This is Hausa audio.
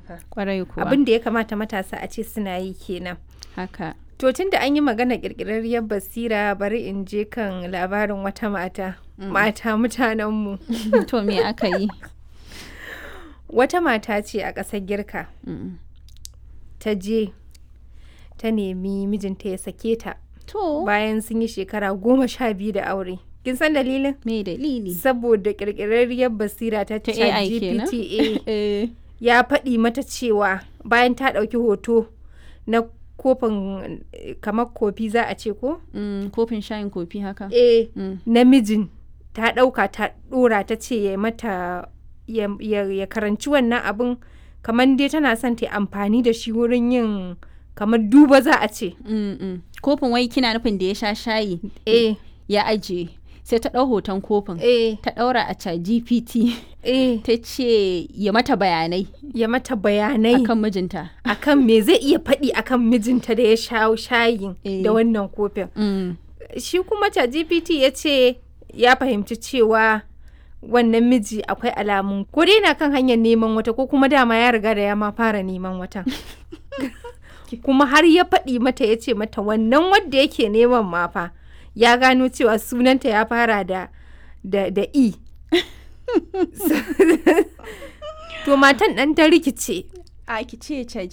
fa kwarai kuwa abin da ya kamata matasa a ce suna yi kenan haka to tun da an yi magana kirkirarriyar basira bari in je kan labarin wata mata mata mutanenmu to me aka yi wata mata ce a ƙasar girka Mm. ta je ta nemi mijinta ya sake ta to bayan sun yi shekara goma sha biyu da aure kin san dalilin me dalili saboda kirkirarriyar basira ta Ta AI kenan? ChatGPT eh ya faɗi mata cewa bayan ta ɗauki hoto na kofin eh, kamar kofi za a ce ko mm, kofin shayin kofi haka eh Mm. namijin ta ɗauka ta ɗora ta ce ya mata ya, ya, ya karanci wannan abin kamar dai tana son ta yi amfani da shi wurin yin kamar duba za a ce Mm, mm. kofin wai kina nufin da ya sha shayi eh ya ajiye sai ta ɗau hoton kofin eh ta ɗaura a chat gpt eh ta ce ya mata bayanai ya mata bayanai akan mijinta akan me zai iya faɗi akan mijinta da ya sha shayin Eh. da wannan kofin mm. shi kuma GPT ya ce ya fahimci cewa wannan miji akwai alamun ko dai na kan hanyar neman wata ko kuma dama ya riga da ya ma fara neman wata kuma har ya faɗi mata ya ce mata wannan wadda yake neman ma fa ya gano cewa sunanta ya fara da da, da e to matan ɗan ta rikice a ki ce chat